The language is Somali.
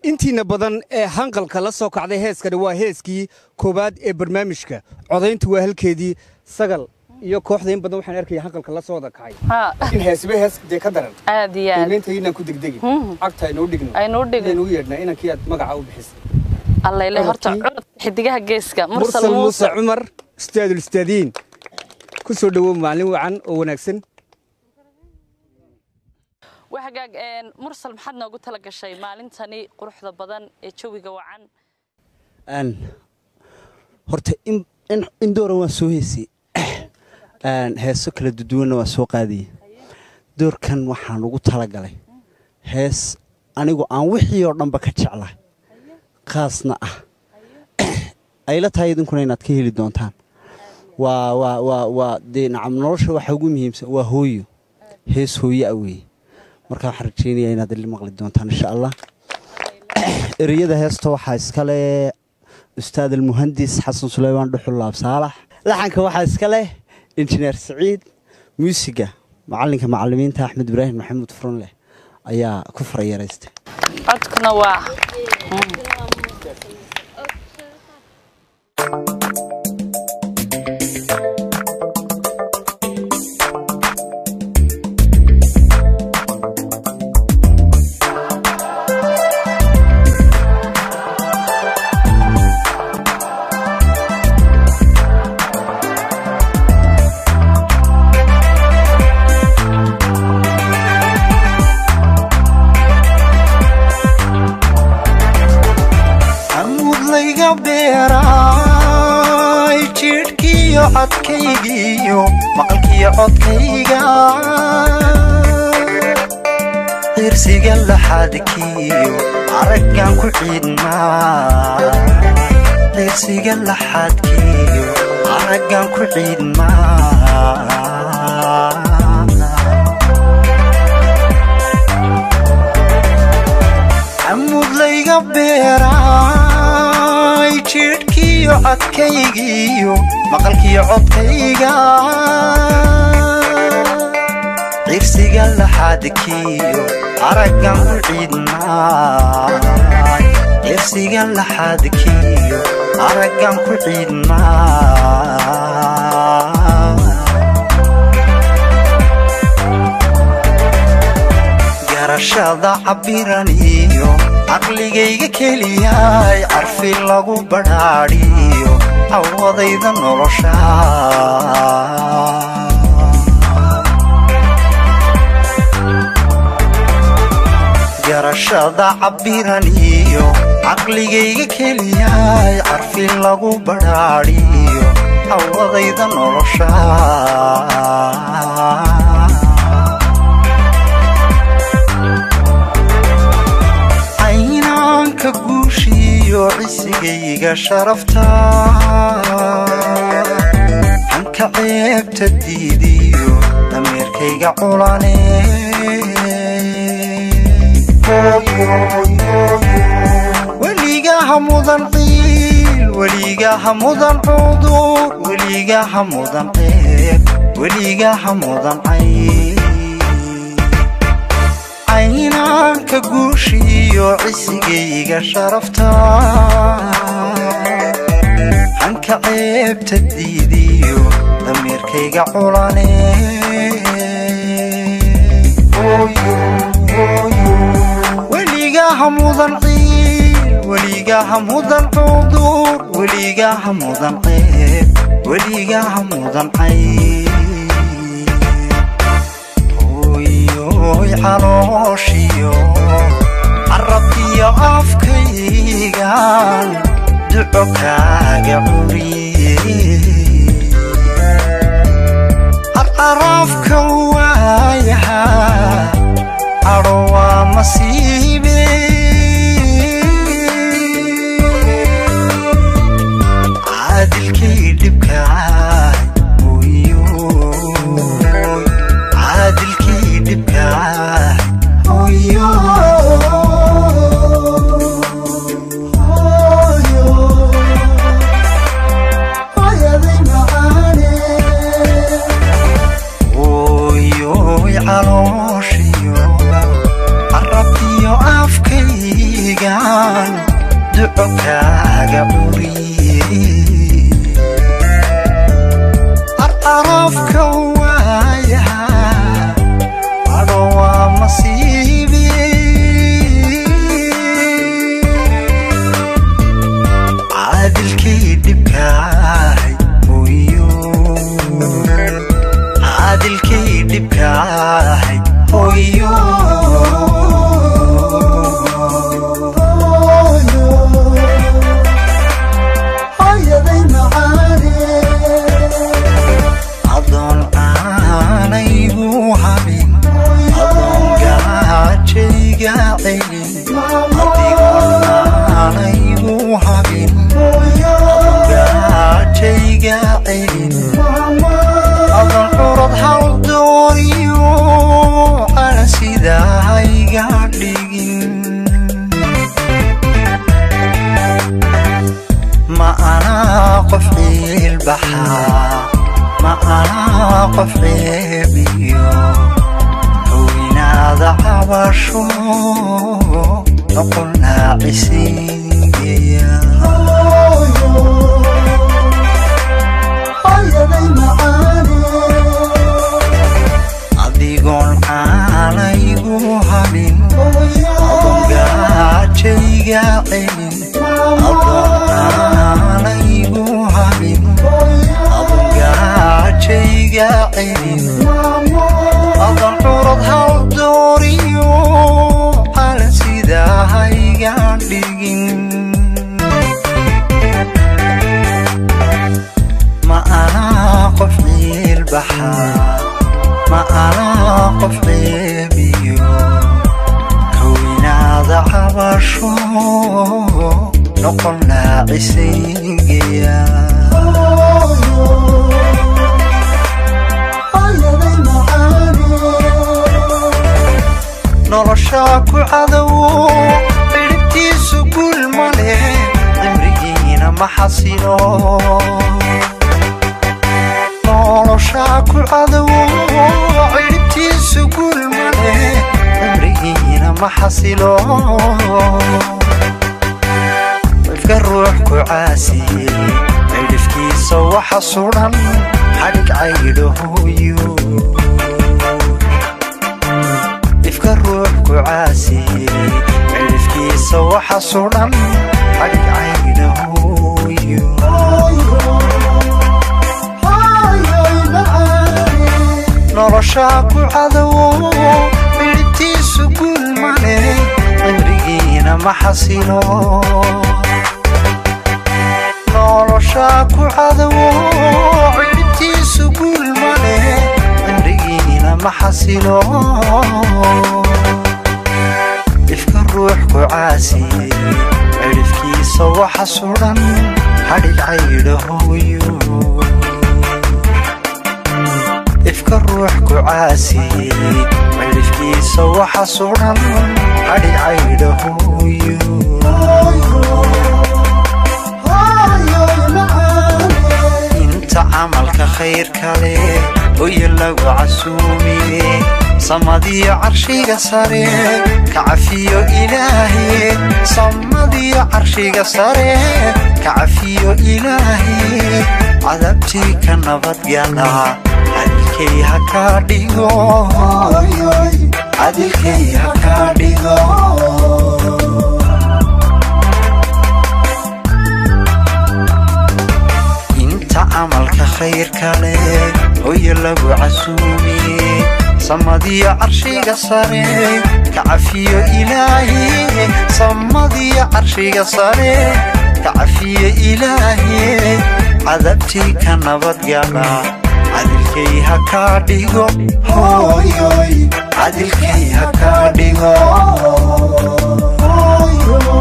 intiina badan ee hanqalka la soo kacday heeskani waa heeskii koowaad ee barnaamijka codayntu waa halkeedii sagal iyo kooxda in badan waxaan arkaya hanqalka la soo wada kacay haa in heesiba hees dee ka daran aad iyo aad qiimaynta inaan ku degdegin cagta aynoo dhigno Aynoo dhigno. inaan u yeedhnaa inankii aad magaca u bixisay allayle horta Codkii. codka xidigaha geeska mursal mursal muuse muuse cumar ustaadul ustaadiin ku soo dhowow maalin wacan oo wanaagsan waa hagaag een, mursal maxaad noogu tala gashay maalintani quruxda badan ee jawiga wacan Een, horta in, in, in doora waan soo heysay Een, heeso kala duduwanna waan soo qaadiyey doorkan waxaan ugu talagalay hees anigu aan wixii oo dhanba ka jeclahay khaasna ah ayla tahay idinkuna inaad ka heli doontaan waa waa waa waa dee nacam nolosha waxa ugu muhiimsan waa hooyo hees hooyo ah weeye marka waxaan rajeynayaa inaad ili maqli doontaan insha allah ereyada heesta waxaa iskale ustaad almuhandis xasan suleymaan dhuxul laab saalax laxanka waxaa iska leh injineer siciid muusiga macalinka macalimiinta axmed ibraahim maxamuud furunleh ayaa ku farayareystay codkuna waa amudlayga beeraay jidhkiyo codkaygiiyo maqalkiyo codkayga cirsiga laxadkiyo araggan ku ciidmaa cirsiga laxadkiyo araggan ku ciidmaa amudlayga beeraay jidhkiyo codkaygiiyo maqalkiyo codkayga cirsiga laxadkiyo araggan ku ciidmaay cirsiga laxadkiyo araggan ku ciidmaa garashada cabbiran iyo caqligayga keliyaay carfi lagu badhaadhiyo awadayda nolosha garashada cabbiran iyo caqligayga keliyaay carfi lagu badhaadhiyo awadayda nolosha caynaanka guushiyo cisigayga sharafta hanka ceebta diidiyo dameerkayga culane weligaha mudan ciil weligaha mudan cudur weligaha mudan ceeb weligaha mudan cayl caynaanka guushiyo cisigayga sharafta hanka ceebta diidiyo dameerkayga culane weligaha mudan ciil weligaha mudan cudur weligaha mudan ceeb weligaha mudan cayl hooyoy calooshiyo carabkiyo afkaygan duco kaaga curiye carcaraafka waayaha cadho waa masiibe caadilkay dhibkaay hooyoy caadilkii dhibkaa hooyo hooyo dhibkaahay hooyo hooyaday macaane adoon aanaygu habin adoon gaajayga celin adigoon aanaygu habin adoon gaajayga celin adoon curad hal dooniyo cala sidahayga dhigin ma anaa qof ciilbaxaa ma anaa qof ceebiyo howinaada cabasho noqon naacisiigeya hooyaday macaane adigoon aanaygu habin adoon gaajayga celin adoon aanaygu habin adoon gaajayga celin adoon curad hal dooriyo cala sidahayga dhigin ma anaa qof ciilbaxaa ma anaa qof ceebiyo howinaada cabasho noqon naacisaygeya hooyaday macaane noloshaa ku cadowo ciribtiisu guul ma leh cimrigiina ma xasilo noloshaa ku cadowo ciribtiisu guul ma leh cimrigiina ma xasilo qofka ruux ku caasiyey cidhifkiisa waxa sudan xadhig caydhahooyo ifka ruux ku caasiyey cidhifkiisa waxa sudan xadhig caydhahooyo hooyoy macaane noloshaa ku cadowo midhibtiisu guul male cimrigiina ma xasilo noloshaa ku cadowo cidhibtiisu guul male cimrigiina ma xasilo ifka ruux ku caasiyey cidhifkiisa waxa sudan xadhig caydhahooyo ifka ruux ku caasiyey cidhifkiisa waxa sudan xadhig caydhahooyo hooyoy macaane inta camalka khayrka leh oya lagu casuumiye samadiyo carshiga sare ka cafiyo ilaahe samadiyo carshiga sare ka cafiyo ilaahe cadabtii ka nabadgala cadilkay ha kaa dhigo cadilkay ha kaa dhigo inta camalka khayrka leh hoya lagu casuumiye samadiyo carshiga sare ka cafiyo ilaahe samadiyo carshiga sare ka cafiyo ilaahe cadabtii ka nabadgala cadilkay ha kaa dhigo hooyoy cadilkay ha kaa dhigo hooyoy